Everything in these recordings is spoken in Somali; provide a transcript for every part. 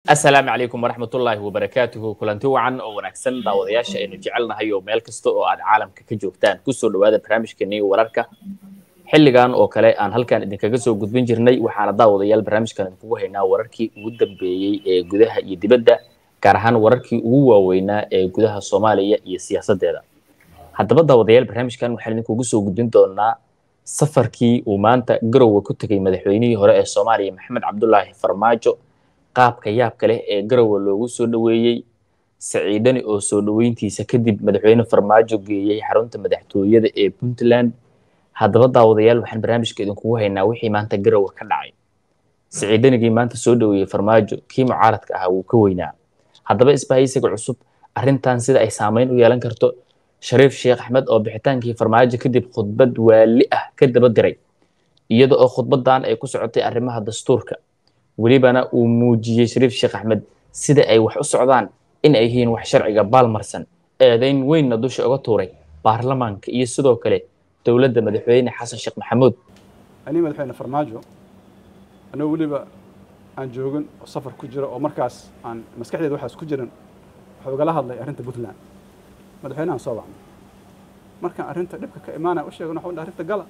asalaamu calaykum waraxmatullaahi wabarakaatuhu kulanti wacan oo wanaagsan daawadayaasha aynu jecelnahay oo meel kasta oo aad caalamka ka joogtaan kusoo dhawaada barnaamijkeenii wararka xilligan oo kale aan halkan idinkaga soo gudbin jirnay waxaana daawadayaal barnaamijkan idinkugu haynaa wararkii ugu dambeeyey ee gudaha iyo dibadda gaar ahaan wararkii ugu waaweynaa ee gudaha soomaaliya iyo siyaasaddeeda haddaba daawadayaal barnaamijkan waxaan idinkugu soo gudbin doonaa safarkii uu maanta garowe ku tegey madaxweynihii hore ee soomaaliya maxamed cabdulaahi farmaajo qaabka yaabka leh ee garowe loogu soo dhoweeyey saciidani oo soo dhoweyntiisa kadib madaxweyne farmaajo geeyey xarunta madaxtooyada ee puntland haddaba daawadayaal waxaan barnaamijka idinkugu haynaa wixii maanta garowe ka dhacay saciidanigii maanta soo dhoweeyey farmaajo kii mucaaradka ahaa wuu ka weynaa haddaba isbahaysiga cusub arrintan sida ay saameyn u yeelan karto shariif sheekh axmed oo bixitaankii farmaajo kadib khudbad waali ah ka daba diray iyada oo khudbadan ay ku socotay arrimaha dastuurka welibana uu muujiyey shariif sheekh axmed sida ay wax u socdaan in ay yihiin wax sharciga baalmarsan eedayn weynna dusha uga tuuray baarlamaanka iyo sidoo kale dowladda madaxweyne xasan sheekh maxamuud anii madaxweyne farmaajo anoo weliba aan joogin oo safar ku jiro oo markaas aan maskaxdeeda waxaas ku jiran wuxuu igala hadlay arrinta puntland madaxweyne aan soo bacnay markaan arrinta dhibka ka imaanaya u sheegana waxaan arrinta gala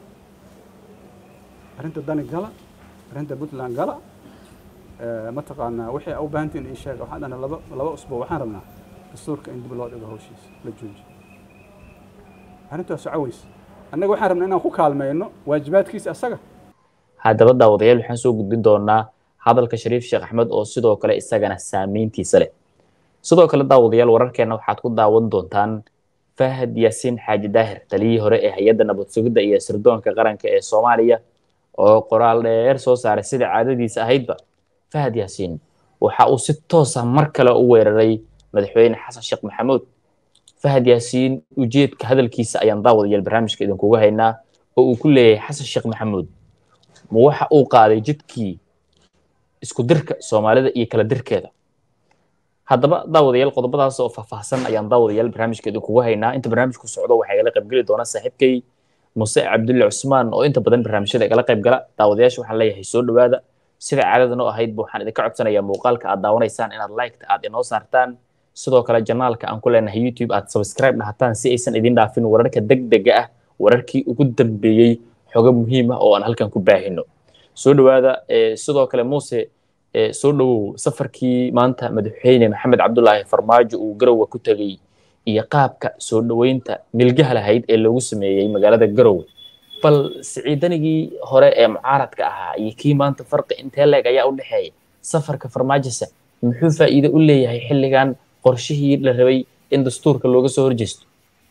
arrinta dani gala arrinta puntland gala mataqaanaa wixii u baahantiin ii sheega waxaan dhahnay laba laba usbuuc waxaan rabnaa dastuurka in dib loo dhigo hawshiisa la joojiyo arrintaas socoweys annaga waxaan rabnaa inaan ku kaalmeyno waajibaadkiisa asaga haddaba daawadayaal waxaan soo gudbin doonaa hadalka shariif sheekh axmed oo sidoo kale isagana saameyntiisa leh sidoo kale daawadayaal wararkeena waxaad ku daawan doontaan fahad yaasiin xaaji daahir taliyihii hore ee hay-adda nabad sugidda iyo sirdoonka qaranka ee soomaaliya oo qoraal dheer soo saaray sida caadadiisa ahaydba fahad yaasiin waxa uu si toosa mar kale u weeraray madaxweyne xasan sheekh maxamuud fahad yaasiin ujeedka hadalkiisa ayaan daawadayaal barnaamijka idinkuga haynaa oo uu ku leeyahay xasan sheekh maxamuud ma waxa uu qaaday jidkii isku dirka soomaalida iyo kala dirkeeda haddaba daawadayaal qodobadaas oo faahfaahsan ayaan daawadayaal barnaamijka idinkugu haynaa inta barnaamijku socdo waxaa igala qaybgeli doona saaxiibkay muse cabdulle cusmaan oo inta badan barnaamijyada igala qayb gala daawadayaasha waxaan leeyahay soo dhowaada sida caadadan oo ahaydba waxaan idinka codsanayaa muuqaalka aad daawanaysaan inaad liketa aad inoo saartaan sidoo kale janaalka aan ku leenahay youtube aad subscribe dhahataan si aysan idin dhaafin wararka degdega ah wararkii ugu dambeeyey xogo muhiim ah oo aan halkan ku baahino soo dhowaada sidoo kale muuse soo dhowow safarkii maanta madaxweyne maxamed cabdulaahi farmaajo uu garowe ku tegey iyo qaabka soo dhoweynta milgaha lahayd ee loogu sameeyey magaalada garowe bal siciidanigii hore ee mucaaradka ahaa iyo kii maanta farqi intee leeg ayaa u dhexeeya safarka farmaajose muxuu faa'iido u leeyahay xilligan qorshihii la rabay in dastuurka looga soo horjeesto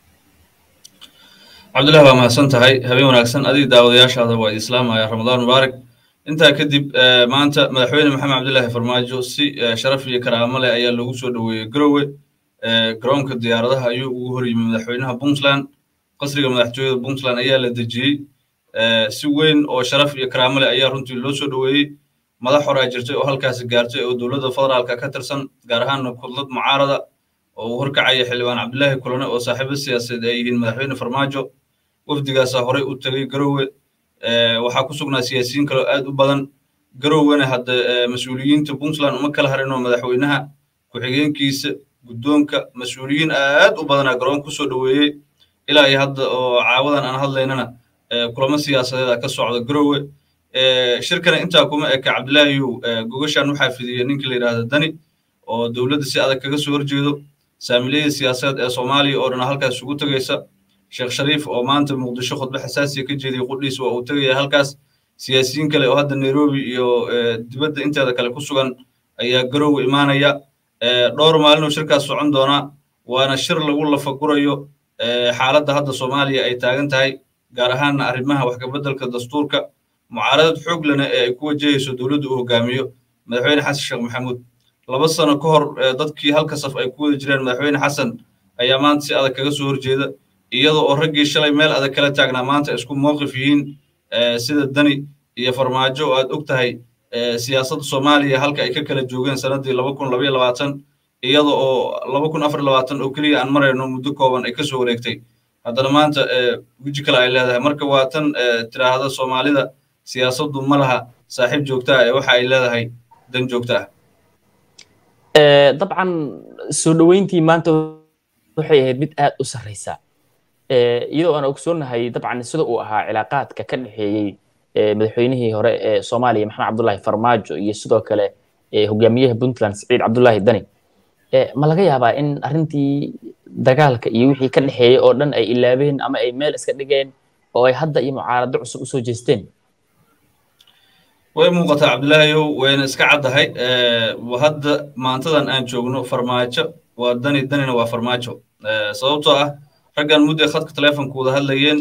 cabdullahi waa mahadsan tahay habeen wanaagsan adiga daawadayaashaada waa islaamaya ramadaan mubaarak intaa kadib maanta madaxweyne maxamed cabdillaahi farmaajo si sharaf iyo karaamo leh ayaa loogu soo dhoweeyey garowe garoonka diyaaradaha ayuu ugu hor yimi madaxweynaha puntland qasriga madaxtooyada puntland ayaa la dejiyey si weyn oo sharaf iyo karaamo leh ayaa runtii loo soo dhoweeyey madax horaa jirtay oo halkaasi gaartay oo dowladda federaalka ka tirsan gaar ahaanna kudlad mucaarada oo uu horkacaya xildhibaan cabdilaahi kulane oo saaxiibo siyaasadeed ay yihiin madaxweyne farmaajo wafdigaasaa horey u tegey garowe waxaa ku sugnaa siyaasiyiin kaloo aad u badan garowena hadda mas-uuliyiinta puntland uma kala harinoo madaxweynaha ku-xigeenkiisa guddoonka mas-uuliyiin aad u badanaa garoon ku soo dhoweeyey ilaa iyo hadda oo caawadan aan hadlaynana kulamo siyaasadeeda ka socda garowe shirkana intaa kuma eka cabdilaahiyow gogashan waxaa fidiyey ninka la yidhaahda dani oo dowladda si adag kaga soo horjeedo saamileyda siyaasadeed ee soomaaliya oo dhan halkaas isugu tegaysa sheekh shariif oo maanta muqdisho khudbe xasaasiya ka jeediyey qudhiis waa uu tegaya halkaas siyaasiyiin kale oo hadda nairobi iyo dibadda inteeda kale ku sugan ayaa garowe imaanaya dhowr maalinuu shirkaas socon doonaa waana shir lagu lafagurayo xaaladda hadda soomaaliya ay taagan tahay gaar ahaanna arrimaha wax kabeddelka dastuurka mucaaradad xoog lena ee ay ku wajahayso dowladda uu hogaamiyo madaxweyne xasan sheekh maxamuud laba sano ka hor dadkii halka saf ay ku wada jireen madaxweyne xasan ayaa maanta si adag kaga soo horjeeda iyada oo raggii shalay meel adag kala taagnaa maanta isku mowqif yihiin sida dani iyo farmaajo oo aad og tahay siyaasadda soomaaliya halka ay ka kala joogeen sannaddii laba kun labaiyo labaatan iyada oo laba kun afar labaatan oo keliya aan marayno muddo kooban ay ka soo wareegtay haddana maanta weji kale ay leedahay marka waa tan tiraahda soomaalida siyaasaddu ma laha saaxiib joogta ah ee waxa ay leedahay dan joogta ah dabcan soo dhoweyntii maanta waxay ahayd mid aad u sarreysa iyadoo aan ogsoonnahay dabcan sida uu ahaa cilaaqaadka ka dhexeeyey madaxweynihii hore ee soomaaliya maxamed cabdullaahi farmaajo iyo sidoo kale hogaamiyaha puntland siciid cabdullaahi dani ma laga yaabaa in arrintii dagaalka iyo wixii ka dhexeeyey oo dhan ay ilaabeen ama ay meel iska dhigeen oo ay hadda iyo mucaarado cusub usoo jeesteen way muuqataa cabdilaahiyow wayna iska caddahay hadda maantadan aan joogno farmaajo waa dani danina waa farmaajo sababtoo ah raggan mudday khadka telefonka wada hadlayeen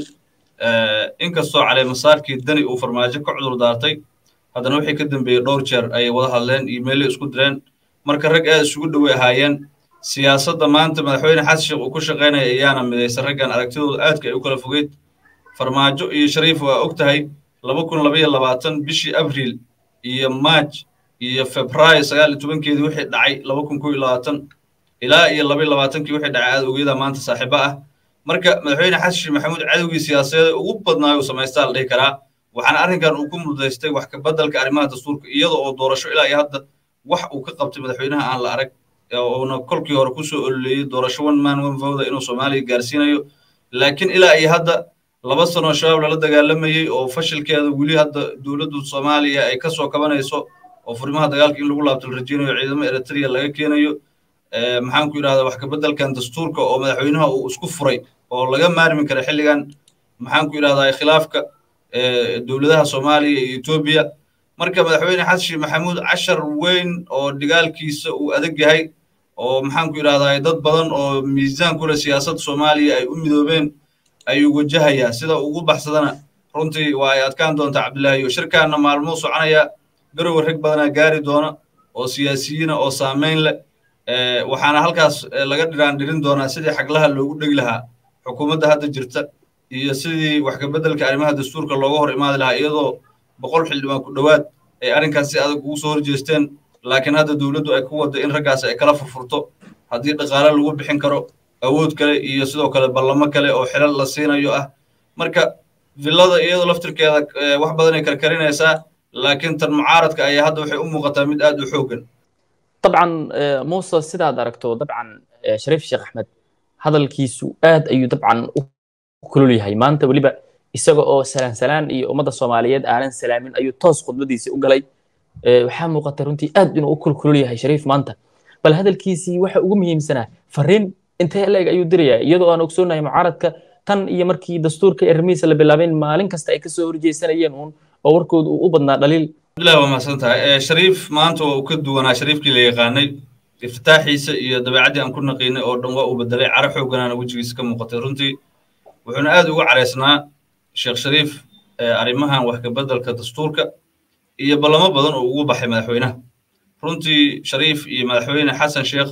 inkastoo caleemasaarkii dani uu farmaajo ka cudur daartay haddana wixii ka dambeeyey dhowr jeer ayay wada hadleen iimaylo isku direen marka rag aad isugu dhowey ahaayeen siyaasadda maanta madaxweyne xasan sheekh uu ku shaqaynaya ayaana midaysan raggan aragtidooda aadka ay u kala fogeyd farmaajo iyo shariif waa og tahay laba kun labaiyo labaatan bishii abriil iyo maaj iyo febraayo sagaal iyo tobankeedii wixii dhacay laba kun kow iyo labaatan ilaa iyo laba iyo labaatankii wixii dhacay aad ogeeda maanta saaxiibo ah marka madaxweyne xasan sheekh maxamuud cadowgii siyaasadeed ugu badnaayo uu samaystaa la dhihi karaa waxaana arrinkan uu ku mudaystay wax ka beddelka arrimaha dastuurka iyada oo doorasho ilaa iyo hadda wax uu ka qabtay madaxweynaha aan la arag uuna kolkii hore kusoo ololeeyey doorasho one man one voda inuu soomaaliya gaarsiinayo laakiin ilaa iyo hadda laba sano shabaab lala dagaalamayey oo fashilkeeda weli hadda dowladdu soomaaliya ay ka soo kabanayso oo furimaha dagaalka in lagu laabto la rajeynayo ciidamo eritrea laga keenayo maxaan ku yidhahdaa wax ka beddelkan dastuurka oo madaxweynaha uu isku furay oo laga maarmi kara xilligan maxaan ku yidhahdaa khilaafka dowladaha soomaaliya iyo etoobiya marka madaxweyne xasan sheekh maxamuud cashar weyn oo dhigaalkiisa uu adag yahay oo maxaan ku yidhahdaa dad badan oo miisaan ku leh siyaasadda soomaaliya ay u midoobeen ayuu wajahayaa sida ugu baxsadana runtii waa ay adkaan doontaa cabdilaahi iyo shirkaanna maalmuu soconaya garowe rag badanaa gaari doona oo siyaasiyiina oo saamayn leh waxaana halkaas laga dhiraan dhirin doonaa sidii xaglaha loogu dhegi lahaa xukuumadda hadda jirta iyo sidii wax ka beddelka arrimaha dastuurka looga hor imaadi lahaa iyadoo boqol xildhibaan ku dhowaad ay arrinkaas si adag ugu soo horjeesteen laakiin hadda dowladdu ay ku wadda in raggaas ay kala furfurto haddii dhaqaale lagu bixin karo awood kale iyo sidoo kale ballamo kale oo xilal la siinayo ah marka villada iyadoo laftirkeeda wax badan ay karkarinaysaa laakiin tan mucaaradka ayaa hadda waxay u muuqataa mid aad u xooggan dabcan muuse sidaad aragto dabcan shariif sheekh axmed hadalkiisu aad ayuu dabcan u kulul yahay maanta weliba isaga oo salaan salaan iyo ummadda soomaaliyeed aanan salaamin ayuu toos khudbadiisii u galay waxaa muuqata runtii aad inuu u kulkulul yahay shariif maanta bal hadalkiisii waxa ugu muhiimsanaa fariin intee leeg ayuu dirayaa iyadoo aan ogsoonahay mucaaradka tan iyo markii dastuurka arrimihiisa la bilaabeen maalin kasta ay kasoo horjeysanayeen uun oo warkooda uu u badnaa dhaliil abdullahi waa mahadsan tahay shariif maanta waa uu ka duwanaa shariifkii la yaqaanay iftitaaxiisa iyo dabeecaddii aan ku naqiinay oo dhan waa uu bedelay caro xooganaana wejigiisa ka muuqatay runtii wuxuuna aad ugu caraysnaa sheekh shariif arrimahan wax ka beddelka dastuurka iyo ballamo badan oo ugu baxay madaxweynaha runtii shariif iyo madaxweyne xasan sheekh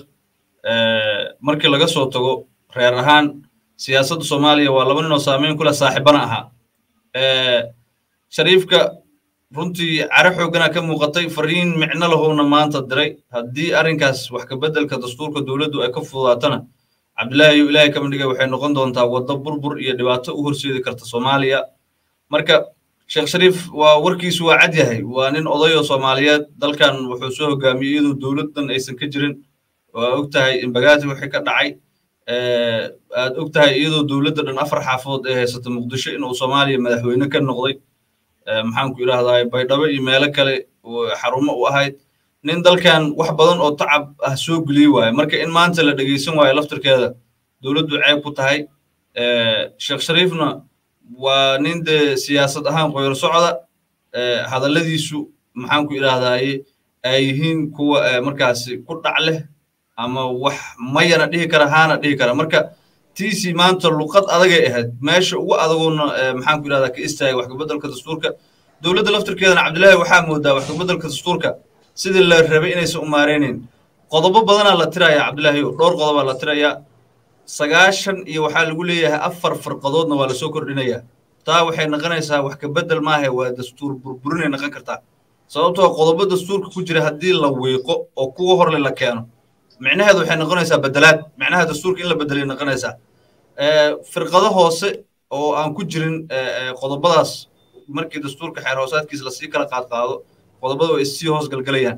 markii laga soo tago reer ahaan siyaasadda soomaaliya waa laba nin oo saameyn ku leh saaxiibana ahaa shariifka runtii caro xoogana ka muuqatay fariin micno lahowna maanta diray haddii arrinkaas wax ka beddelka dastuurka dowladdu ay ka fududaatana cabdilaahi iyo ilaahay kama dhigay waxay noqon doontaa waddo burbur iyo dhibaato u horseedi karta soomaaliya marka sheekh shariif waa warkiisu waa cad yahay waa nin odayoo soomaaliyeed dalkan wuxuu soo hogaamiyey iyadoo dowladdan aysan ka jirin waa og tahay imbagaati wixii ka dhacay aad og tahay iyadoo dowladda dhan afar xaafadood ay haysata muqdisho inuu soomaaliya madaxweyne ka noqday maxaan ku idhahdaa baydhabo iyo meelo kale xarumo u ahayd nin dalkan wax badan oo tacab ah soo geliyey waaye marka in maanta la dhegeysan waayo laftirkeeda dowladdu ceeb ku tahay sheekh shariifna waa nin dee siyaasad ahaan qoyar socda hadalladiisu maxaan ku idhahdaaye ay yihiin kuwa markaasi ku dhac leh ama wax mayana dhihi kara haana dhihi kara marka tiisii maanta luqad adagay ahayd meesha ugu adagoona maxaan ku idhahdaa ka istaagay wax kabeddelka dastuurka dowladda laftirkeedana cabdilaahi waxaa moodaa wax kabeddelka dastuurka sidii la rabay inaysan u maareynayn qodobo badanaa la tirayaa cabdilaahi dhowr qodobaa la tirayaa sagaashan iyo waxaa lagu leeyahay afar farqadoodna waa lasoo kordhinayaa taa waxay noqonaysaa wax kabeddel maahe waa dastuur burburinay noqon kartaa sababtoo qodobo dastuurka ku jira haddii la wiiqo oo kuwa horle la keeno micnaheedu waxay noqonaysaa bedelaad micnaha dastuurka in la bedelay noqonaysaa firqado hoose oo aan ku jirin qodobadaas markii dastuurka xeer hoosaadkiisa lasii kala qaad qaado qodobada way issii hoos galgalayaan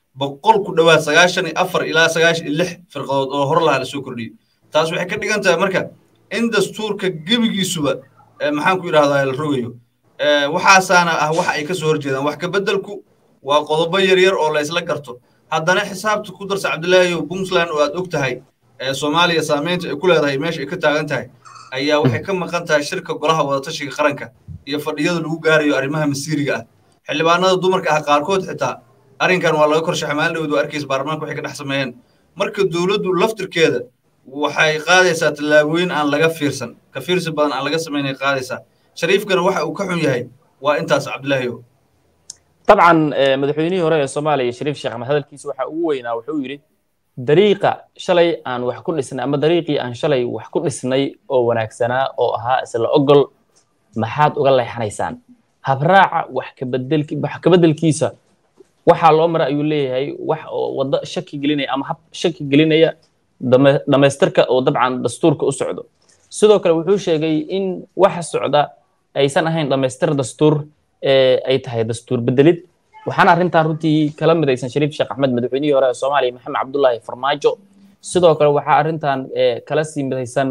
boqol ku dhowaad sagaashan iyo afar ilaa sagaashan iyo lix firqadood oo hor lahaa lasoo kordhiyey taas waxay ka dhigan tahay marka in dastuurka gebigiisuba maxaan ku yidhahdaa la rogayo waxaasaana ah waxa ay ka soo horjeedaan wax kabeddelku waa qodobo yaryar oo la isla garto haddana xisaabta ku darsa cabdilaahiyo puntland oo aad og tahay soomaaliya saamaynta ay ku leedahay meesha ay ka taagan tahay ayaa waxay ka maqan tahay shirka golaha wadatashiga qaranka iyo fadhiyada lagu gaarayo arrimaha masiiriga ah xildhibaanada dumarka ah qaarkood xitaa arrinkan waa laga korshaxay maalin dhowdu arkaysa baarlamaanka waxay ka dhex sameeyeen marka dowladdu laftirkeeda waxay qaadaysaa tallaabooyin aan laga fiirsan ka fiirsi badan aan laga samaynay qaadaysaa shariifkana waxa uu ka xun yahay waa intaas cabdilaahiyo طبعا madaxweynihii hore ee soomaaliya shariif sheekh axmed hadalkiisa waxa ugu weynaa wuxuu yidhi dariiqa shalay aan wax ku dhisnay ama dariiqii aan shalay wax ku dhisnay oo wanaagsanaa oo ahaa isla ogol maxaad uga leexanaysaan habraaca wax kabeddelki wax kabeddelkiisa waxaa loo mara ayuu leeyahay wax oo waddo shaki gelinaya ama hab shaki gelinaya dhammaystirka oo dabcan dastuurka u socdo sidoo kale wuxuu sheegay in waxa socda aysan ahayn dhammaystir dastuur ay tahay dastuur bedelid waxaana arrintan runtii kala midaysan shariif sheekh axmed madaxweynihii hore ee soomaaliya maxamed cabdullaahi farmaajo sidoo kale waxaa arrintan kala sii midaysan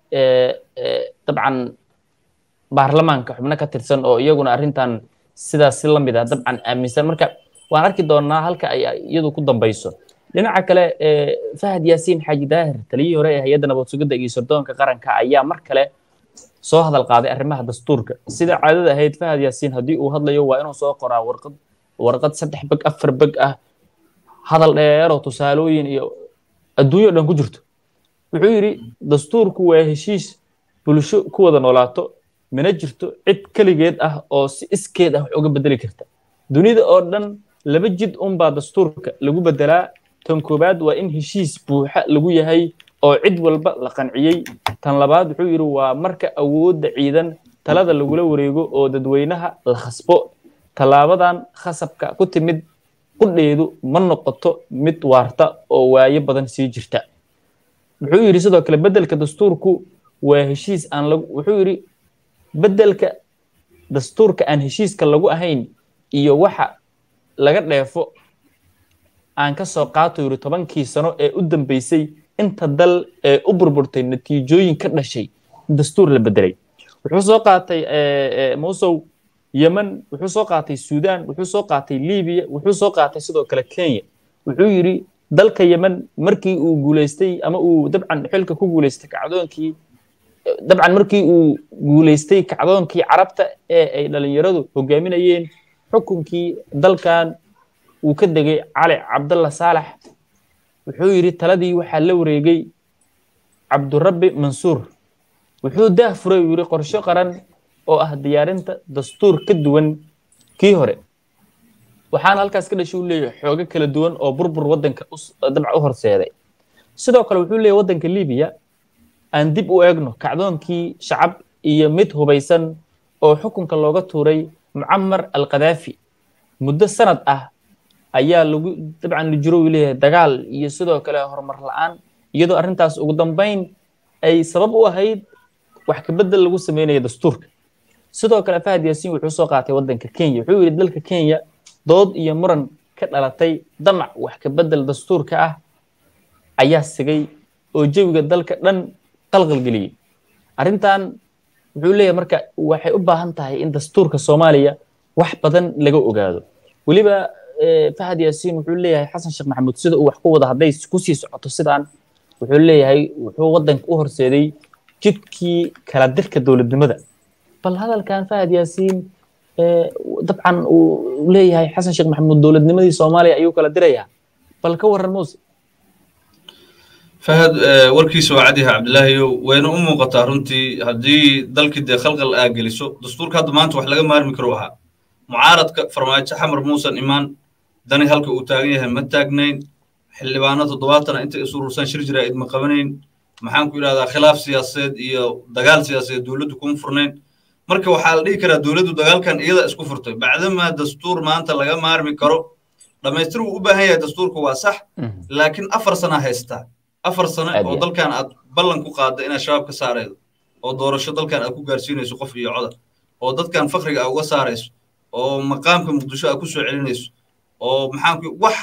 dabcan baarlamaanka xubno ka tirsan oo iyaguna arrintan sidaas si la mid ah dabcan aaminsan marka waan arki doonaa halka ay iyadu ku dambayso dhinaca kale fahad yaasiin xaaji daahir taliyihii hore ee hay-adda nabad sugidda iyo sirdoonka qaranka ayaa mar kale soo hadal qaaday arrimaha dastuurka sida caadada ahayd fahad yaasiin haddii uu hadlayo waa inuu soo qoraa warqad warqad saddex beg afar beg ah hadal dheeroo tusaalooyin iyo adduunyo dhan ku jirto wuxuu yidhi dastuurku waa heshiis bulsho ku wada noolaato mana jirto cid keligeed ah oo si iskeed ah wax uga bedeli karta dunida oo dhan laba jid unbaa dastuurka lagu bedelaa tan koowaad waa in heshiis buuxa lagu yahay oo cid walba la qanciyey tan labaad wuxuu yidhi waa marka awoodda ciidan talada lagula wareego oo dadweynaha la khasbo tallaabadan khasabka ku timid qudheedu ma noqoto mid waarta oo waayo badan sii jirta wuxuu yidhi sidoo kale beddelka dastuurku waa heshiis aan lagu wuxuu yidhi beddelka dastuurka aan heshiiska lagu ahayn iyo waxa laga dheefo aan ka soo qaato yidhi tobankii sano ee u dambeysay inta dal ee u burburtay natiijooyin ka dhashay dastuur la bedelay wuxuu soo qaatay musow yemen wuxuu soo qaatay sudan wuxuu soo qaatay libiya wuxuu soo qaatay sidoo kale kenya wuxuu yidhi dalka yemen markii uu guulaystay ama uu dabcan xilka ku guulaystay kacdoonkii dabcan markii uu guulaystay kacdoonkii carabta ee ay dhalinyaradu hogaaminayeen xukunkii dalkan uu ka degay cali cabdalla saalax wuxuu yidhi taladii waxaa la wareegay cabdurabbi mansuur wuxuu daah furay uu yidhi qorsho qaran oo ah diyaarinta dastuur ka duwan kii hore waxaana halkaas ka dhashay uu leeyahay xoogo kala duwan oo burbur waddanka dabca u horseeday sidoo kale wuxuu leeyahay waddanka libiya aan dib u eegno kacdoonkii shacab iyo mid hubaysan oo xukunka looga tuuray mucamar alqadaafi muddo sanad ah ayaa lagu dabcan la jiro uu leeyahay dagaal iyo sidoo kale horumar la'aan iyadoo arrintaas ugu dambayn ay sabab u ahayd wax kabedel lagu sameynaya dastuurka sidoo kale fahad yaasiin wuxuu soo qaatay waddanka kenya wuxuu yidhi dalka kenya dood iyo muran ka dhalatay damac wax kabedel dastuurka ah ayaa sigay oo jawiga dalka dhan qalqalgeliyey arrintan wuxuu leeyahay marka waxay u baahan tahay in dastuurka soomaaliya wax badan laga ogaado weliba fahad yaasiin wuxuu leeyahay xasan sheekh maxamuud sida uu wax ku wada hadday kusii socoto sidaan wuxuu leeyahay wuxuu waddanka u horseeday jidkii kala dirka dowladnimada bal hadalkan fahad yaasiin dabcan uu leeyahay xasan sheekh maxamuud dowladnimadii soomaaliya ayuu kala dirayaa bal ka warran muuse fahad warkiisa waa cadyaha cabdilaahiyow wayna u muuqataa runtii haddii dalkii dee khalqal aa geliso dastuurka hadda maanta wax laga maarmi karo ahaa mucaaradka farmaajo xamar muusan imaan dani halka uu taagan yahay ma taagnayn xildhibaano toddobaatana inta isu rursan shir jira idma qabanayn maxaan ku idhahdaa khilaaf siyaasadeed iyo dagaal siyaasadeed dowladdu kuma furnayn marka waxaa la dhihi karaa dowladdu dagaalkan iyada isku furtay bacdamaa dastuur maanta laga maarmi karo dhammaystir wuu u baahan yahay dastuurka waa sax laakiin afar sana haystaa afar sano oo dalkan aad ballan ku qaadda inaad shabaab ka saaraydo oo doorasho dalkan aad ku gaarsiinayso qof iyo codar oo dadkan fakriga aa uga saarayso oo maqaamka muqdisho aad ku soo celinayso oo maxaan ku wax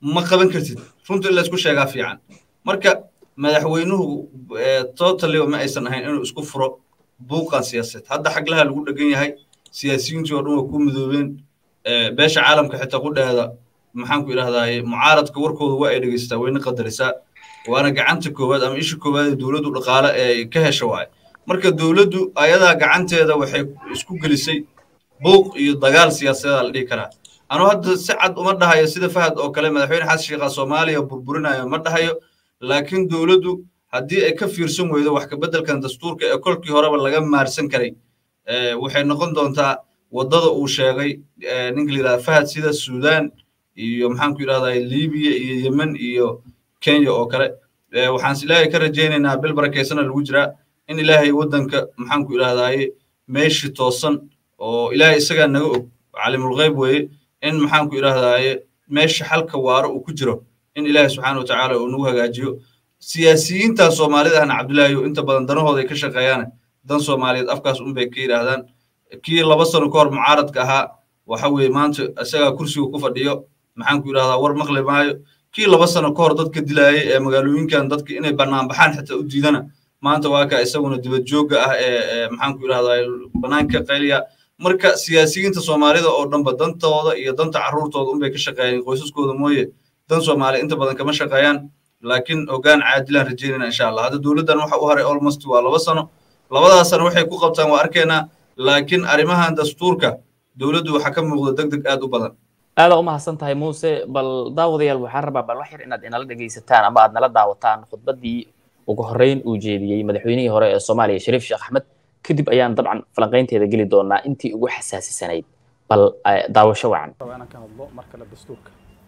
ma qaban kartid runta in laysku sheegaa fiican marka madaxweynuhu totally ma aysan ahayn inuu isku furo buuqan siyaasadeed hadda xaglaha lagu dhegan yahay siyaasiyiintii oo dhan waa ku midoobeen beesha caalamka xitaa ku dhehda maxaanku idhahdaaye mucaaradka warkooda waa ay dhegaystaa wayna qadarisaa waana gacanta koowaad ama isha koowaad ee dowladdu dhaqaale ee ka hesha waaye marka dowladdu ayadaa gacanteeda waxay isku gelisay buuq iyo dagaal siyaasadeeda la dhihi karaa anuu hadda si cad uma dhahayo sida fahad oo kale madaxweyne xasan sheekha soomaaliya burburinayo ma dhahayo laakiin dowladdu haddii ay ka fiirsan weydo wax kabeddelkan dastuurka ee kolkii horeba laga maarsan karay waxay noqon doontaa waddada uu sheegay ninka la yidhahda fahad sida suudaan iyo maxaanku yidhahdaa libiya iyo yemen iyo kenya oo kale waxaan ilaahay ka rajaynaynaa bil barakeysana lagu jiraa in ilaahay waddanka maxaanku idhahdaaye meeshii toosan oo ilaahay isagaa naga og calimulghayb weeye in maxaanku idhahdaaye meesha xalka waaro uu ku jiro in ilaahay subxaana wa tacaala uu nagu hagaajiyo siyaasiyiintan soomaalida ahna cabdillaahi inta badan danahooda ay ka shaqeeyaan dan soomaaliyeed afkaas unbay ka yidhaahdaan kii laba sano ka hor mucaaradka ahaa waxa weeye maanta isagaa kursiga ku fadhiyo maxaanku idhahdaa war maqli maayo kii laba sano ka hor dadka dilaayay ee magaalooyinkan dadka inay banaanbaxaan xitaa u diidana maanta waa ka isaguna dibad joogga ah ee maxaanku idhahdaa banaanka qayliya marka siyaasiyiinta soomaalida oo dhanba dantooda iyo danta carruurtooda unbay ka shaqeeyaan qoysaskooda mooye dan soomaali inta badan kama shaqeeyaan laakiin hoggaan caadilaan rajaynayna insha allah hadda dowladdan waxa u haray almost waa laba sano labadaas sano waxay ku qabtaan waa arkaynaa laakiin arrimahan dastuurka dowladdu waxaa ka muuqda deg deg aad u badan aada u mahadsan tahay muuse bal daawadayaal waxaan rabaa bal wax yar inaad inala dhegaysataan ama aad nala daawataan khudbaddii ugu horreyn uu jeediyey madaxweynihii hore ee soomaaliya shariif sheekh axmed kadib ayaan dabcan falanqaynteeda geli doonaa intii ugu xasaasisanayd bal daawasho wacan inaan ka hadlo mar kale dastuurka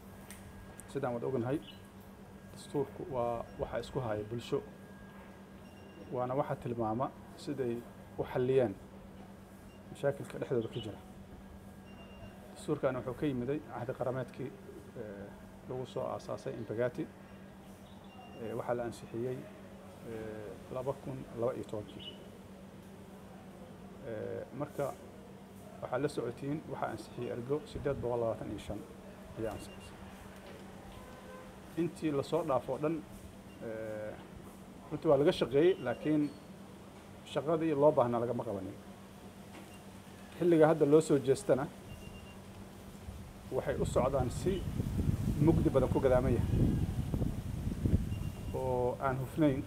sidaan wada ognahay dastuurku waa waxa isku haya bulsho waana waxa tilmaama siday u xalliyeen mashaakilka dhexdooda ka jira dastuurkan wuxuu ka yimiday cahdi qarameedkii lagu soo aasaasay imbagati waxaa la ansixiyey laba kun laba iyo tobankii marka waxaa la socotiin waxaa ansixiyey ergo siddeed boqol labaatan iyo shan ayaa ansixisay intii lasoo dhaafo o dhan runtii waa laga shaqeeyey laakiin shaqadii loo baahnaa lagama qabanin xilliga hadda loo soo jeestana waxay u socdaan si mugdi badan ku gadaaman yahay oo aan hufnayn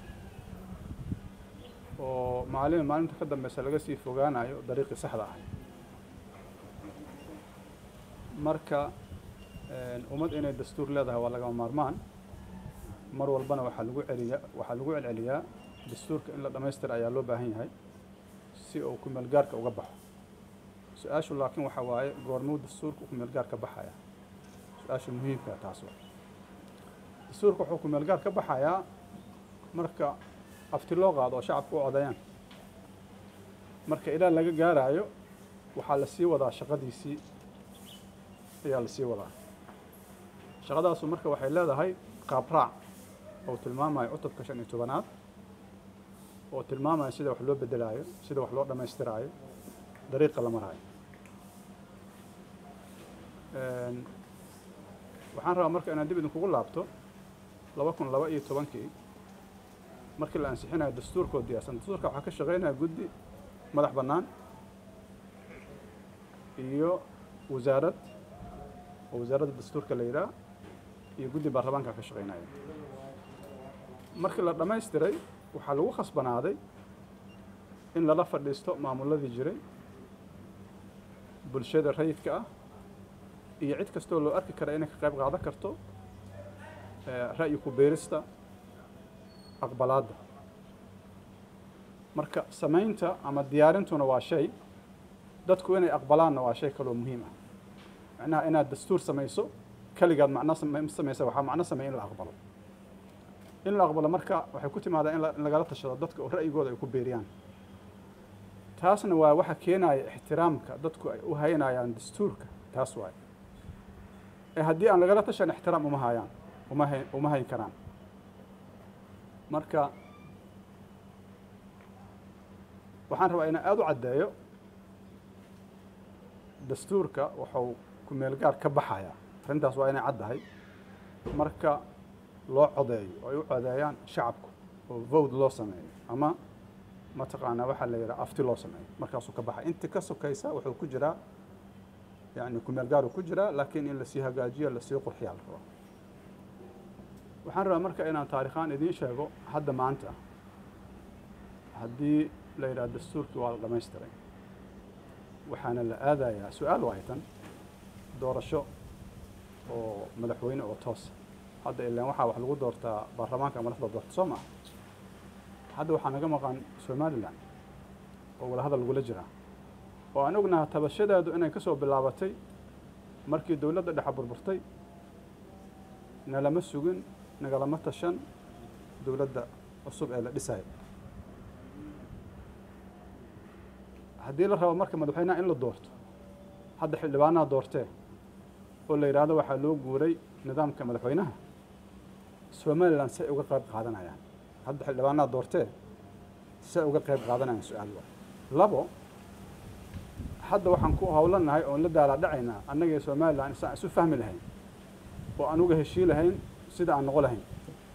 oo maalin maalinta ka dambeysa laga sii fogaanayo dariiqii saxda ah marka ummad inay dastuur leedahay waa lagama maarmaan mar walbana waxaa lagu celiya waxaa lagu celceliyaa dastuurka in la dhammaystira ayaa loo baahan yahay si uu kumeelgaarka uga baxo su-aashu laakiin waxa waaye goormuu dastuurka kumeelgaar ka baxaya su-aasha muhiimka taas waa dastuurka wuxuu kumeelgaar ka baxayaa marka afti loo qaado oo shacabka u codayaan marka ilaa laga gaaraayo waxaa la sii wadaa shaqadiisii ayaa la sii wadaa shaqadaasu marka waxay leedahay qaabraac oo tilmaamayo cutubka shan iyo tobanaad oo tilmaamaya sida wax loo bedelaayo sida wax loo dhammaystiraayo dariiqa la maraayo waxaan rabaa marka inaan dib idinkugu laabto laba kun laba iyo tobankii markii la ansixinayo dastuurkoo diyaarsan dastuurka waxaa ka shaqeynaya guddi madax bannaan iyo wasaarad oo wasaaradda dastuurka la yidhaah iyo guddi baarlamaanka ka shaqeynaya markii la dhammaystiray waxaa lagu khasbanaaday in lala fadhiisto maamuladii jiray bulshada rayidka ah iyo cid kastoo loo arki kara inay ka qayb qaadan karto ra'yi ku beerista aqbalaadda marka samaynta ama diyaarintuna waa shay dadku inay aqbalaanna waa shay kaloo muhiim ah macnaha inaad dastuur samayso keligaad macno samaysa waxaa macno sameeya in la aqbalo in la aqbalo marka waxay ku timaadaa in lagala tashado dadka oo ra'yigooda ay ku beeriyaan taasna waa waxa keenaya ixtiraamka dadku ay u haynayaan dastuurka taas waay ee haddii aan lagala tashan ixtiraam uma hayaan uma hay uma hayn karaan marka waxaan rabaa inaan aada u caddeeyo dastuurka wuxuu ku meel gaar ka baxayaa arrintaas waa inay caddahay marka loo codeeyo oo ay u codeeyaan shacabku oo vote loo sameeyo ama mataqaanaa waxaa la yidhaha afti loo sameeyo markaasuu ka baxay intii ka sokaysa wuxuu ku jiraa yani kumeel gaar uu ku jiraa laakiin in lasii hagaajiyo lasii qurxiyaa la rabaa waxaan rabaa marka inaan taarikhaan idiin sheego hadda maanta haddii la yidhaha dastuurkii waa la dhamaystiray waxaana la aadayaa su-aal waaytan doorasho oo madaxweyne oo toosa hadda ilaan waxaa wax lagu doortaa baarlamaanka madaxda doorta soo maa hadda waxaa naga maqan somalilan oo wadahadal lagula jiraa oo aan ognaha tabashadeedu inay ka soo bilaabatay markii dowladda dhexe burburtay nalama sugin nagalama tashan dowladda cusub ee la dhisayo haddii la rabo marka madaxweynaha in la doorto hadda xildhibaanaha doortee oo la yidhaahdo waxaa loo guuray nidaamka madaxweynaha somalilan say uga qayb qaadanayaan hadda xildhibaanaha doortee say uga qayb qaadanayaan su-aal waa labo hadda waxaan ku howlanahay oon la daalaadhacaynaa annagii somalilan isaan isu fahmi lahayn oo aan uga heshii lahayn sida aan noqo lahayn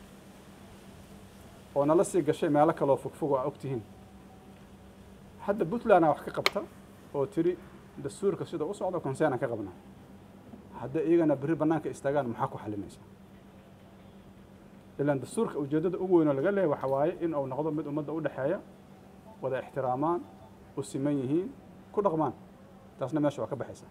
oo nala sii gashay meelo kaloo fogfog oo aa ogtihiin hadda puntlandaa wax ka qabta oo tiri dastuurka sida u socdo consernaan ka qabnaa hadda iyagana berri bannaanka istaagaan maxaa ku xalinaysaa ilaan dastuurka ujeeddada ugu weyn oo laga leehay waxa waaye in uu noqdo mid ummadda u dhexeeya wada ixtiraamaan u siman yihiin ku dhaqmaan taasna meesha waa ka baxaysaa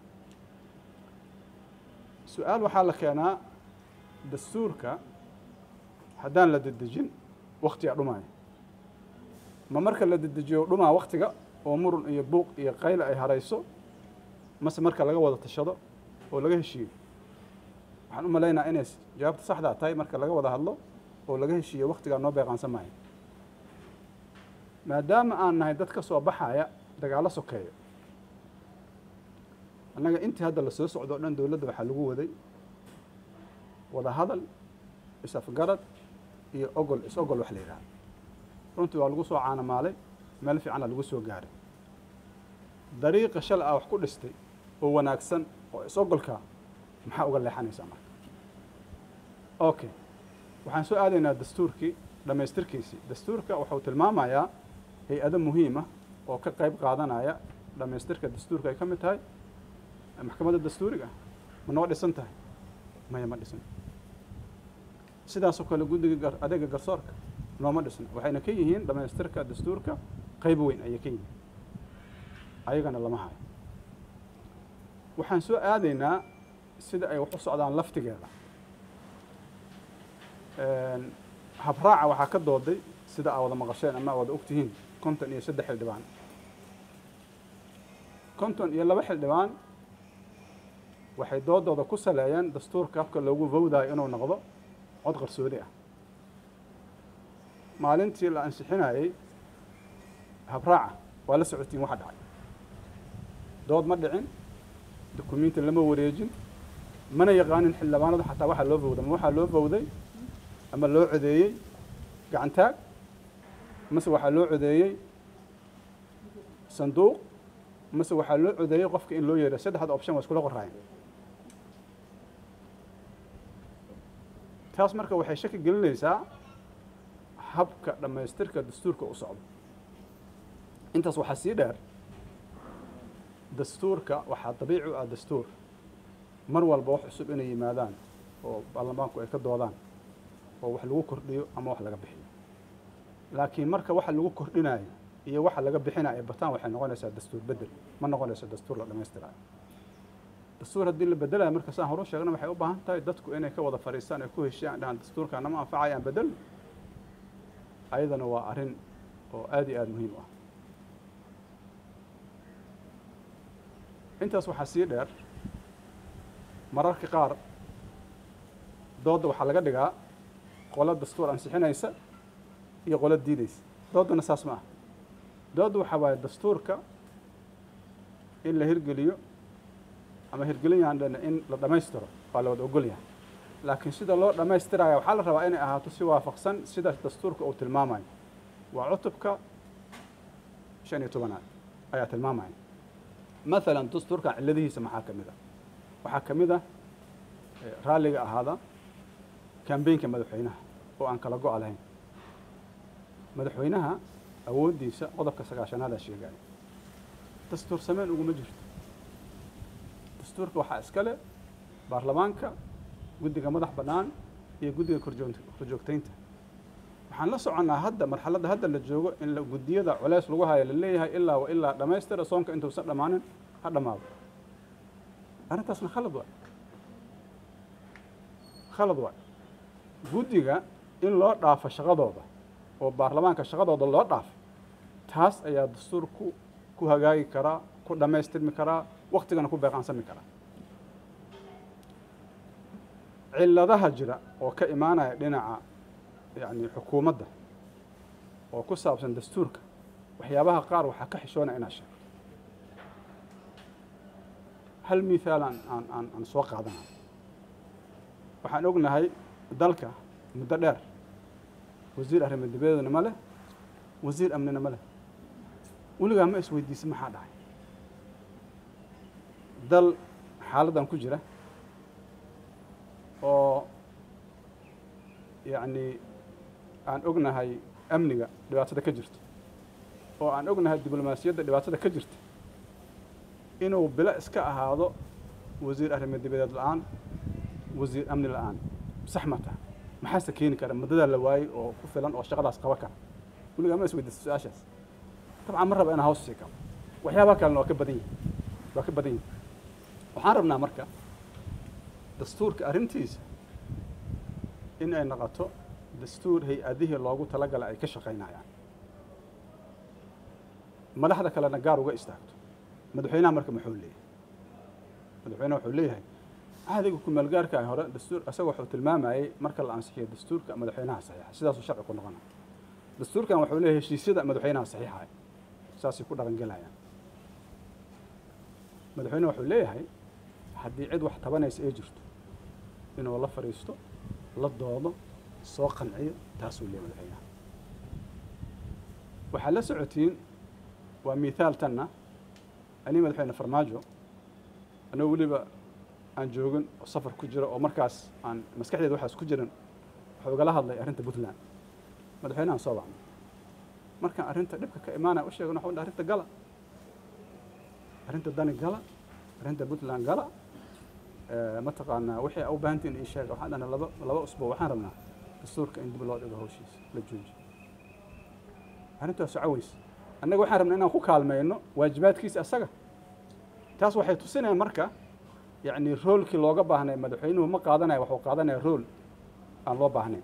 su-aal waxaa la keenaa dastuurka haddaan la dedejin waktigaa dhumaayo ma marka la dedejiyo dhumaa waktiga oo murun iyo buuq iyo qayla ay harayso mase marka laga wada tashado oo laga heshiiyo waxaan u malaynaa inay jawaabta saxdaa tahay marka laga wada hadlo oo laga heshiiyo waktigaa noo beeqaansan maayo maadaama aan nahay dad ka soo baxaya dagaallo sokeeyo annaga intii hadda la soo socdo o dhan dowladda waxaa lagu waday wada hadal is-afgarad iyo ogol is-ogol wax la yidhaha runtii waa lagu soo caanamaalay meel fiicana lagu soo gaaray dariiqa shal ah wax ku dhistay oo wanaagsan oo is-ogolka maxaa uga leexanaysaa marka okay waxaan soo aadaynaa dastuurkii dhammaystirkiisii dastuurka wuxuu tilmaamayaa hay-ado muhiima oo ka qayb qaadanaya dhammaystirka dastuurka ay ka mid tahay maxkamadda dastuuriga ma noo dhisan tahay maya ma dhisan sidaasoo kale guddiga adeega garsoorka nooma dhisna waxayna ka yihiin dhammaystirka dastuurka qayb weyn ayay ka yihiin ayagana lama hayo waxaan soo aadaynaa sida ay wax u socdaan laftigeeda habraaca waxaa ka dooday sida aa wada maqasheen ama aa wada ogtihiin konton iyo saddex xildhibaan konton iyo laba xildhibaan waxay doodooda ku saleeyeen dastuurka habka loogu vowdayo inuu noqdo cod qarsoodi ah maalintii la ansixinayey habraaca waa la socotiin waxa dhacay dood ma dhicin dukumiinti lama wareejin mana yaqaanin xildhibaanadu xataa waxaa loo vowday ma waxaa loo vowday ama loo codeeyey gacantaag mase waxaa loo codeeyey sanduuq mase waxaa loo codeeyey qofka in loo yeedha saddexda option waa iskula qoraayeen taas marka waxay shaki gelinaysaa habka dhammaystirka dastuurka u socdo intaas waxaa sii dheer dastuurka waxaa dabiici u ah dastuur mar walba wax cusub inay yimaadaan oo baarlamaanku ay ka doodaan oo wax lagu kordhiyo ama wax laga bixiyo laakiin marka waxa lagu kordhinayo iyo waxa laga bixinayo ay bataan waxay noqonaysaa dastuur bedel ma noqonayso dastuur la dhammaystirayo dastuur haddii la bedelayo marka saan horu sheegna waxay u baahan tahay dadku inay ka wada fadhiistaan ay ku heshiyaan dhahan dastuurka nama anfacaya aan bedel ayadana waa arrin oo aada iyo aada muhiim u ah intaas waxaa sii dheer mararka qaar doodda waxaa laga dhigaa qolo dastuur ansixinaysa iyo qolo diidaysa dooddana saas ma ah doodda waxaa waaye dastuurka in la hirgeliyo ama hirgelin yahan dhana in la dhammaystiro waa la wada ogol yahay laakiin sida loo dhammaystiraya waxaa la rabaa inay ahaato si waafaqsan sida dastuurka uu tilmaamayo waa cutubka shan iyo tobanaad ayaa tilmaamaya maalan dastuurkan cilladihiisa maxaa ka mid ah waxaa ka mid ah raalliga ahaada kambeynka madaxweynaha oo aan kala go' lahayn madaxweynaha awooddiisa qodobka sagaashanaada sheegaya dastuur sameyn uguma jirto dastuurka waxaa iska leh baarlamaanka guddiga madax bannaan iyo guddiga korjoogtaynta waxaan la soconnaa hadda marxaladda hadda la joogo in guddiyada culeys lagu hayo la leeyahay ilaa wa ilaa dhammaystira soonka intuusan dhammaanin ha dhammaado arrintaasna khalad waay khalad waay guddiga in loo dhaafo shaqadooda oo baarlamaanka shaqadooda loo dhaafo taas ayaa dastuurku ku hagaagi karaa ku dhammaystirmi karaa waktigana ku beeqaansami karaa cilladaha jira oo ka imaanaya dhinaca yacni xukuumadda oo ku saabsan dastuurka waxyaabaha qaar waxaa ka xishoonaya inaad sheegto hal mithaal aan aan aan aan soo qaadanayo waxaan ognahay dalka muddo dheer wasiir arrimo dibadeedna ma leh wasiir amnina ma leh weligaa ma isweydiisa maxaa dhacay dal xaaladdan ku jira oo yacni aan ognahay amniga dhibaatada ka jirta oo aan ognahay diblomaasiyadda dhibaatada ka jirta inuu bilo iska ahaado wasiir arrimo dibadeed la-aan wasiir amni la-aan sax ma taha maxaase keeni kara muddadaa la waayey oo ku filan oo shaqadaas qaba kara weligaa ma isweydiisa su-aashaas dabcan ma raba inaan hoos sii kabo waxyaabaha kalena waa ka badan yihin waa ka badan yihin waxaan rabnaa marka dastuurka arrintiisa in ay noqoto dastuur hay-adihii loogu talagalay ay ka shaqaynayaan madaxda kalena gaar uga istaagto madaxweynaha marka muxuu leeyahay madaxweynaha wuxuu leeyahay cahdiga kumaalgaarka hore dastuur isaga wuxuu tilmaamayey marka la ansixiyo dastuurka madaxweynaha saxiixa sidaasuu sharci ku noqona dastuurkan wuxuu leeyahay heshiisyada madaxweynaha saxiixaya saasay ku dhaqangelayaan madaxweyne wuxuu leeyahay haddii cid wax tabanaysa ay jirto inuu la fadhiisto la doodo soo qanciyo taasuu leeyahay madaxweynaha waxaad la socotiin waa mithaal tanna anii madaxweyne farmaajo anoo weliba aan joogin oo safar ku jiro oo markaas aan maskaxdeeda waxaas ku jiran wuxuu igala hadlay arrinta puntland madaxweynahan soo bacnay markaan arrinta dhibka ka imaanaya u sheegana waxuu arrinta gala arrinta dani gala arrinta puntland gala mataqaanaa wixii a u baahantiin ii sheega waxaan dhahna laba laba usbuuc waxaan rabnaa dastuurka in dib loo dhigo hawshiisa la joojiyo arrintaas socoweys annaga waxaan rabnaa inaan ku kaalmayno waajibaadkiisa asaga taas waxay tusinayaan marka yacni roolkii looga baahnay madaxweynuhu ma qaadanaya waxuu qaadanaya rool aan loo baahnayn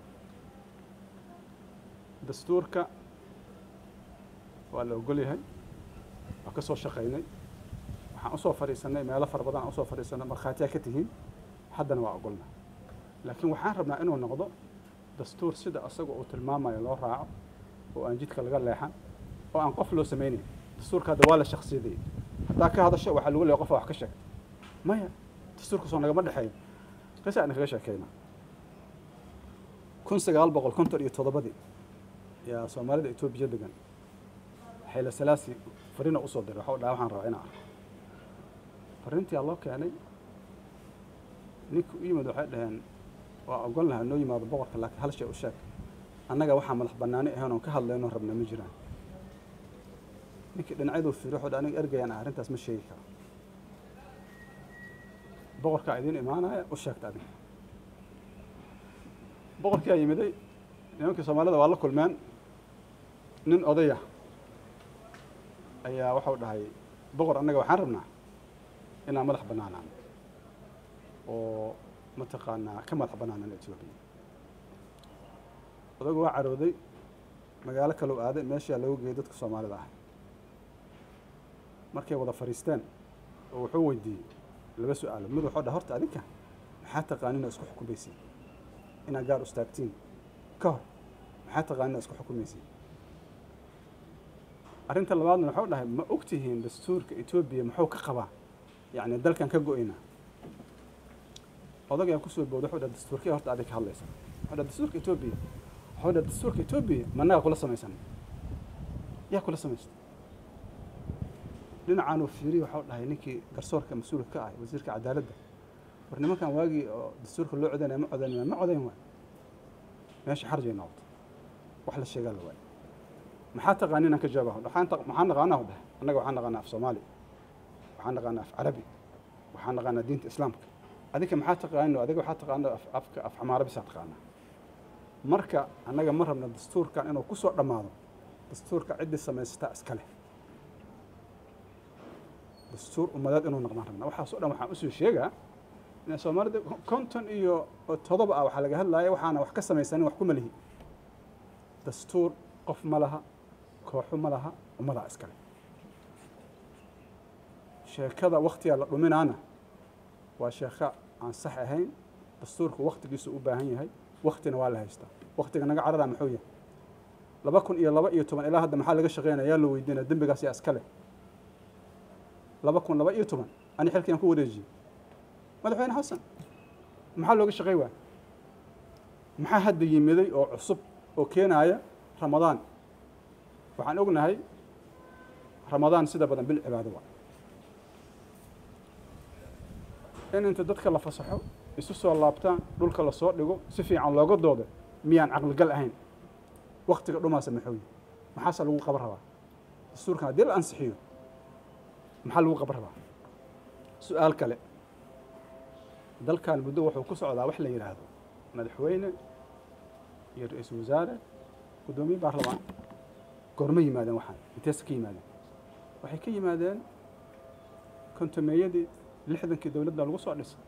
dastuurka waa la ogol yahay waa ka soo shaqaynay waxaan usoo fadhiisanay meelo fara badan aan usoo fadhiisanay markhaatiyaa ka tihiin haddana waa ogolna laakiin waxaan rabnaa inuu noqdo dastuur sida asaga uu tilmaamayo loo raaco oo aan jidka laga leexan oo aan qof loo samaynayn dastuurka hadda waa la shaksiyadayay haddaa ka hadasho waxaa lagu leeya qofa wax ka sheegta maya dastuurka soo nagama dhexeeyo qisa aan kaga sheekeyna kun sagaal boqol konton iyo toddobadii yaa soomaalida etoobiya degan xayla salaasi farina usoo diray waxau dhaha waxaan rabaa inaan arko farrintiyaa loo keenay ninka u yimid waxay dhaheen waa ogon lahaa noo yimaado boqorka laakiin hal shay u sheeg annaga waxaa madax bannaani ahayn oon ka hadlayno rabna ma jiraan ninkii dhinacyaduu fiiri wuxuu dha aniga ergayaan ah arrintaas ma sheegi karo boqorkaa idiin imaanaya u sheegta adiga boqorkiyaa yimiday nimankii soomaalida waa la kulmeen nin odaya ayaa waxau dhahay boqor annaga waxaan rabnaa inaan madax bannaanaan oo mataqaanaa ka madax bannaanan etoobiya odagu waa carooday magaalo kalou aaday meeshaa loogu geeyay dadka soomaalida ahay markay wada fadhiisteen oo wuxuu weydiiyey laba su-aalo mid wuxuu dhaha horta adinka maxaa taqaanina isku xukumaysiin inaad gaar ustaagtiin ka hor maxaa taqaanina isku xukumaysiin arrinta labaadna wuxuu dhahay ma og tihiin dastuurka etoobiya muxuu ka qabaa yacni dalkan ka go-ina odagaa kusoo booda wuxuu dhaha dastuurkii horta adig ka hadlaysa wuxuu dhaha dastuurka etoobiya wuxuu dhaha dastuurka etoobiya managa kula samaysan yaa kula samaysta dhinacaanuu fiiriy waxau dhahay ninkii garsoorka mas-uulka ka ahay wasiirka cadaaladda war nimankan waagii oo dastuurka loo codaynaya ma codaynaya ma codayn waay meesha xarjay noqoto wax la sheegaa la waayo maxaa taqaani inaan ka jawaaba waxaan taq- maxaan naqaanaa u dhahay annaga waxaan naqaanaa af soomaali waxaan naqaanaa af carabi waxaan naqaanaa diinta islaamka adinka maxaa taqaano adiga waxaa taqaano af afka af xamaara bisaa taqaanaa marka annaga ma rabna dastuurkan inuu ku soo dhammaado dastuurka ciddii samaysataa iska leh dastuur ummadeed inuu noqdaan rabna waxaas oo dhan waxaan usoo sheegaa in soomaalida konton iyo todoba ah waxaa laga hadlaya waxaana wax ka samaysanin wax kuma lihi dastuur qof ma laha kooxo ma laha ummadaa iskale sheekada waktiga la dhuminaana waa sheeko aan sax ahayn dastuurku waktigiisu u baahan yahay waktina waa la haystaa waktiga naga carara muxuu yahay laba kun iyo laba iyo toban ilaa hadda maxaa laga shaqeynaya yaa loo weydiinaya dembigaas yaa iskale laba kun laba iyo toban ani xilkiyaan ku wareejiyey madaxweyne xasan maxaa looga shaqey waaya maxaa hadda yimiday oo cusub oo keenaya ramadaan waxaan ognahay ramadaan sida badan bil cibaado waa in inta dadka la fasaxo isu soo laabtaan dhulka lasoo dhigo si fiican looga doodo miyaan caqligal ahayn waktiga dhumaasa maxuu yihi maxaase lagu qaban rabaa dastuurkan haddii la ansixiyo maxaa lagu qaban rabaa su-aal kale dalkan muddo wuxuu ku socdaa wax la yidhaahdo madaxweyne iyo ra-iisul wasaare guddoomiye baarlamaan goorma yimaadeen waxaan inteesa ka yimaadeen waxay ka yimaadeen kontomeeyadii lixdankii dowladda lagu soo dhisay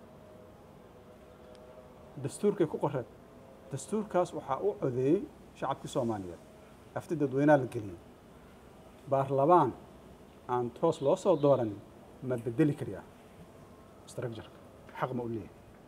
dastuurkay ku qoreen dastuurkaas waxaa u codeeyey shacabkii soomaaliyeed afti dadweynaha la geliyey baarlamaan aan toos loo soo dooranin ma bedeli kariyaa structureka xaq ma u leeyahay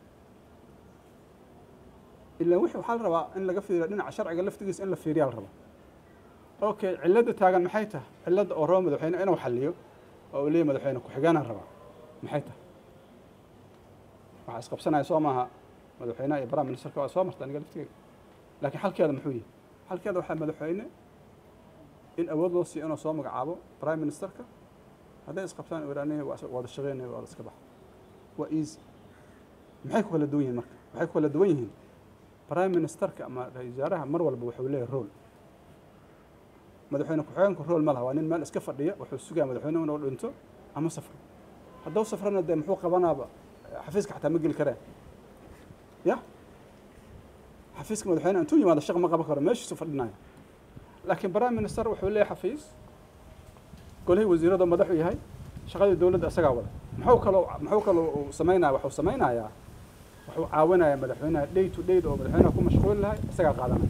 ilaa wixii waxaa la rabaa in laga fiiriyo dhinaca sharciga laftigiisa in la fiiriyaa la rabaa okay cilladda taagan maxay tahay cilladda oo raba madaxweyne inuu xalliyo oo uu leeyahy madaxweyne ku-xigeenaan rabaa maxay tahay waxaa isqabsanaya soo maaha madaxweynaha iyo prime ministerka waa soo marta aniga laftigeyga laakiin xalkeeda muxuu yihi xalkeeda waxaa madaxweyne in awood loo siiyo inuu soo magacaabo prime ministerka hadday isqabtaan iraaniya waa wada shaqeynaya waa la iska baxa waa easy maxay ku kala duwan yihiin marka waxay ku kala duwan yihiin prime ministerka ama ra-isul wasaaraha mar walba wuxuu leeyahay role madaxweyne ku-xigeenku role ma laha waa nin meel iska fadhiya wuxuu sugaa madaxweyne inuu dhinto ama safro hadduu safrana dee muxuu qabanaaba xafiiska xataa ma geli kareen ya xafiiska madaxweyne intuu yimaado shaq ma qaban karo meeshiisu fadhinaya laakiin prime minister wuxuu leeyahay xafiis golihii wasiirada madaxu yahay shaqadii dowladda isagaa wada muxuu kaloo muxuu kaloo uu samaynaya waxuu samaynayaa wuxuu caawinayaa madaxweynaha day to day oo madaxweynaha ku mashquuli lahay isagaa qaadanaya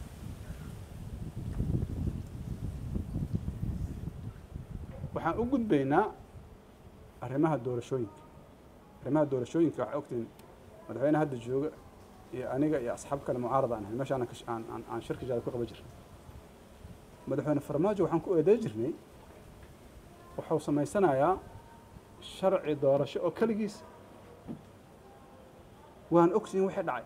waxaan u gudbaynaa arrimaha doorashooyinka arrimaha doorashooyinka waxaa ogtiin madaxweyne hadda jooga iyo aniga iyo asxaab kale mucaarada aan ahay meesha aanan ka- aan aan aan shirki jaada ku qaban jirnay madaxweyne farmaajo waxaan ku eeday jirnay wuxuu samaysanayaa sharci doorasho oo keligiis waan ogsiin wixii dhacay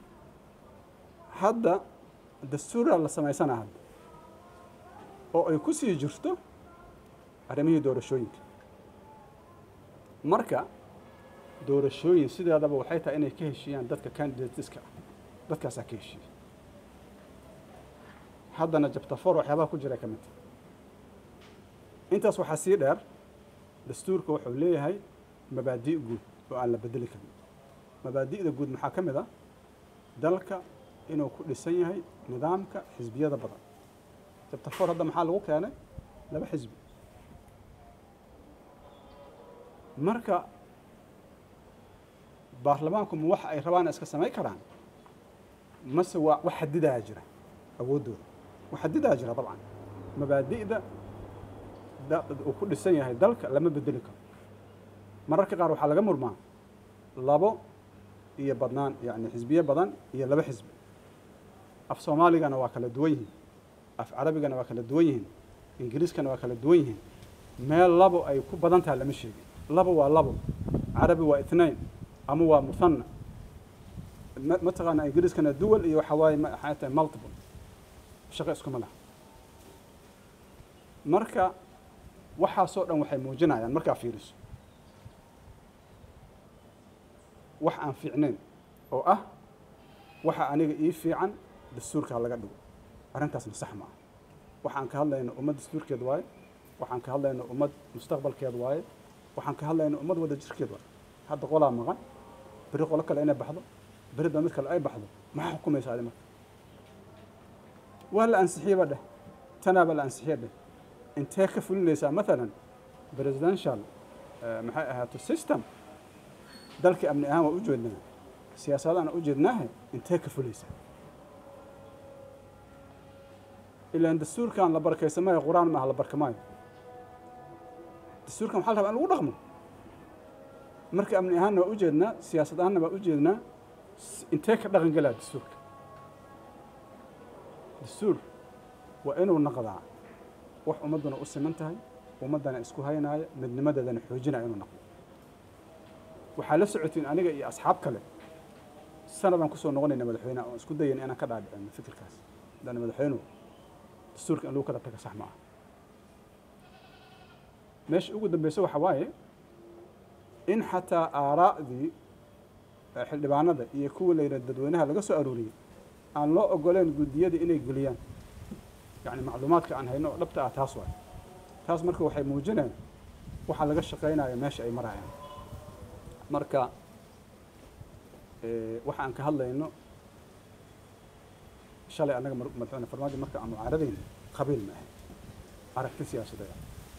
hadda dastuuraa la samaysanaa hadda oo ay ku sii jirto arrimihii doorashooyinka marka doorashooyin sideedaba waxay tahay inay ka heshiiyaan dadka candidateska ah dadkaasaa ka heshiiya haddana jabtafoor waxyaabaha ku jira ka mid tahay intaas waxaa sii dheer dastuurka wuxuu leeyahay mabaadi' guud oo aan la bedeli karin mabaadi'da guud maxaa ka mid ah dalka inuu ku dhisan yahay nidaamka xisbiyada badan jabtafoor hadda maxaa lagu keenay laba xisbi marka baarlamaanku ma waxa ay rabaan iska samayn karaan mase waa wax xadidaa jira awooddooda wax xadidaa jira dabcan mabaadi'da da- uu ku dhisan yahay dalka lama bedeli karo mararka qaar waxaa laga murmaa labo iyo badnaan yacni xisbiye badan iyo laba xisbi af soomaaligana waa kala duwan yihiin af carabigana waa kala duwan yihiin ingiriiskana waa kala duwan yihiin meel labo ay ku badan tahay lama sheegin labo waa labo carabi waa ithnain ama waa muhanna ma- mataqaana ingiriiskana duwal iyo waxa waaye ma- waxay tahay multiple shaqo iskuma laha marka waxaasoo dhan waxay muujinayaan markaa fiiriso wax aan fiicnayn oo ah waxa aniga ii fiican dastuurka ha laga dhigo arrintaasna sax ma ah waxaan ka hadlayna ummad dastuurkeed waaye waxaan ka hadlayna ummad mustaqbalkeed waaye waxaan ka hadlayna ummad wada jirkeed waaye hadda qolaa maqan beri qolo kale inay baxdo beri daba mid kale ay baxdo maxaa xukumaysa adi marka waa la ansixiyeba dheh tanaaba la ansixiya dheh intee ka fulinaysaa maalan presidential maxay ahaato system dalkii amni ahaan waa u jeednaa siyaasadaan u jeednaahe intee ka fulaysaa ilaan dastuurkan la barkaysamayo qur-aan maaha la barkamaayo dastuurkan waxaa la rabaa in lagu dhaqmo marka amni ahaanna waa u jeednaa siyaasad ahaanna waa u jeednaa intee ka dhaqan gelaa dastuurka dastuur waa inuu naqdaa wax ummadduna u siman tahay ummaddana isku haynaaya midnimadeedana xoojinaya inuu naqdo waxaa la socotiin aniga iyo asxaab kale sanadaan kusoo noqonayna madaxweyneha oon isku dayayna inaan ka dhaadhicino fikirkaas haddana madaxweynuhu dastuurka in lagu kala taga sax ma ah meesha ugu dambeysa waxa waaye in xataa aaraa'dii xildhibaanada iyo kuwa layidhaha dadweynaha laga soo arooriyey aan loo ogoleen guddiyada inay geliyaan yacni macluumaadka aan hayno oo dhabta ah taas waay taas marka waxay muujinayaan waxaa laga shaqaynaya meesha ay marayaan marka waxa aan ka hadlayno shalay annaga madaxweyne farmaajo marka aan mucaaradayna qabiil ma ahay aragti siyaasadeed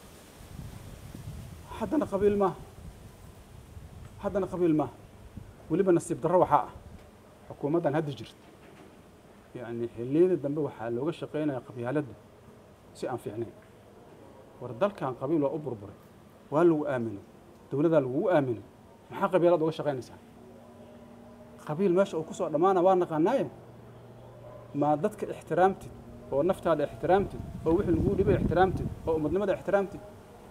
haddana qabiil maaha haddana qabiil maaha weliba nasiib darro waxaa ah xukuumaddan hadda jirta yacni xilliyada dambe waxaa looga shaqaynaya qabyaaladda si aan fiicnayn war dalkan qabiil waa u burburay waa lagu aaminay dowladdaa lagugu aaminay maxaa qabiilad uga shaqaynaysaa qabiil meesha uu kusoo dhammaana waa naqaanaaye maa dadka ixtiraamtid oo naftaada ixtiraamtid oo wixii laguu dhibay ixtiraamtid oo ummadnimada ixtiraamtid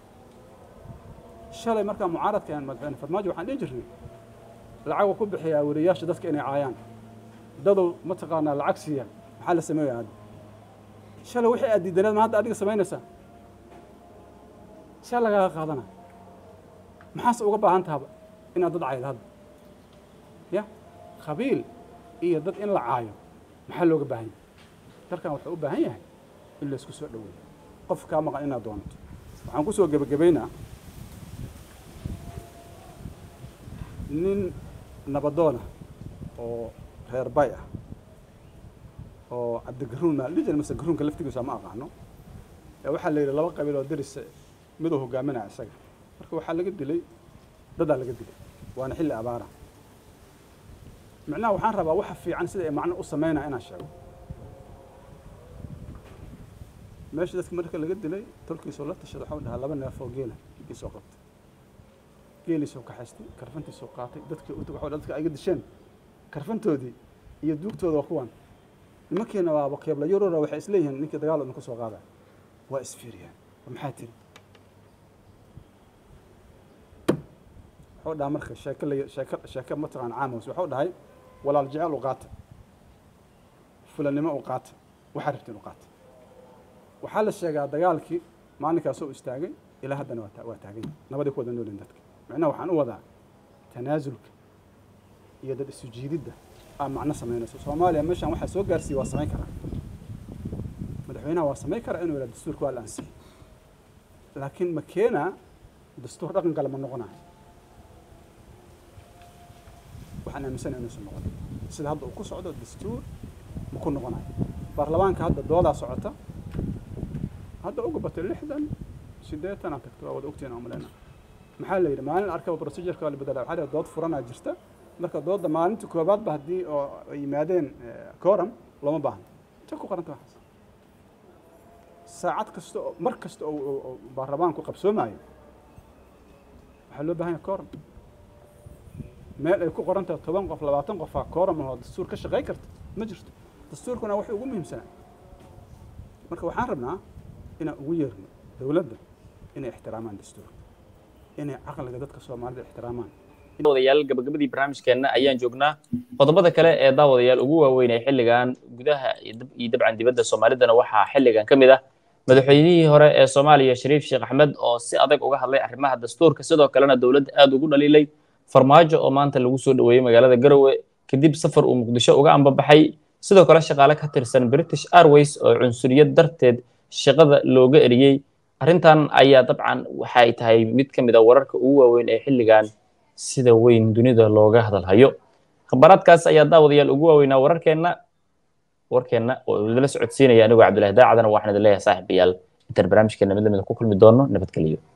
shalay markaa mucaaradka aan madaxweyne farmaajo waxaan dhihi jirnay lacag ku bixiyaa weriyaasha dadka inay caayaan dadow mataqaanaa lacag siiya maxaa la sameeya hadda shalay wixii aad diidaneed ma hadda adiga samaynaysaa see lagaaga qaadana maxaase uga baahan tahaba inaad dad caydo hadda ya qabiil iyo dad in la caayo maxaa looga baahan yahay dalkan wuxuu u baahan yahay in laysku soo dhoweeyo qof kaa maqan inaad doonato waxaan ku soo gebagabaynaa nin nabadoona oo reer bay ah oo cabdigaruun maa dhihi jira mase garuunka laftigiisa ma aqaano ee waxaa la yidhi laba qabiil oo deris miduu hogaaminaya isaga marka waxaa laga dilay dadaa laga dilay waana xilli abaara micnaha waxaan rabaa waxa fiican sida ay macno u sameynaya inaan sheego meesha dadka marka laga dilay tolkiisoo la tashada waxau dhahaa laba neef oo geela iisoo qabtay geeliisoo kaxaystay karfantiisoo qaatay dadkii u waxau dadka ayga disheen karfantoodii iyo duugtooda waa kuwan nimankiina waa wakeebla yurura waxay isleeyihiin ninkii dagaal idinku soo qaadaya waa isfiiriyaan maxaa tiri wuxuu dhaha marka sheeke la sheeke sheeke mataqaan caamos wuxuu dhahay walaal jecel u qaata fulanimo u qaata waxaa rabtiin u qaata waxaa la sheegaa dagaalkii maalinkaasoo istaagay ilaa haddana waa waa taagan yahay nabadii ku wada noolin dadka macnaha waxaan u wadaa tanaasulka iyo dad isu jiididda aa macno samaynayso soomaaliya meeshaan waxaa soo gaarsiiya waa samayn karaa madaxweynaha waa samayn karaa inuu yidhaha dastuurka waa la ansixi laakiin ma keenaa dastuur dhaqan kale ma noqonayo waxaan aaminsanahay inuusan noqon sida hadda uu ku socdo dastuur ma ku noqonayo baarlamaanka hadda doodaa socota hadda uga batay lixdan siddeetan aan tagto waa wada ogtiin aan maleyna maxaa la yidhi maalin arkaba procedureka waa la bedelaa waxaa la yidhi dood furanaa jirta marka doodda maalinta koobaadba haddii oo ay yimaadeen coram looma baahno intay ku qoranta waxaas saacad kasta oo mar kasta oo baarlamaanku qabsoomaayo waxaa loo baahan yahay coram meel ay ku qoran tahay toban qof labaatan qofaa coram oo dastuur ka shaqey karta ma jirto dastuurkuna waxay ugu muhiimsanaa marka waxaan rabnaa inaan ugu yeerno dowladda inay ixtiraamaan dastuurka inay caqliga dadka soomaalida ixtiraamaan daawadayaal gabagabadii barnaamijkeenna ayaan joognaa qodobada kale ee daawadayaal ugu waaweyn ee xilligan gudaha iyo dabcan dibadda soomaalidana waxaa xilligan ka mid ah madaxweynihii hore ee soomaaliya shariif sheekh axmed oo si adag uga hadlay arrimaha dastuurka sidoo kalena dowladda aad ugu dhaliilay farmaajo oo maanta lagu soo dhoweeyey magaalada garowe kadib safar uu muqdisho uga ambabaxay sidoo kale shaqaale ka tirsan british airways oo cunsuriyad darteed shaqada looga eriyey arrintan ayaa dabcan waxay tahay mid ka mid a wararka ugu waaweyn ee xilligan sida weyn dunida looga hadalhayo khabaraadkaas ayaa daawadayaal ugu waaweynaa wararkeenna warkeenna oo idinla socodsiinaya anigoo cabdillahi daacadana waxaan idin leeyahay saaxiibayaal intaan barnaamijkeena mid lamida ku kulmi doono nabadgeliyo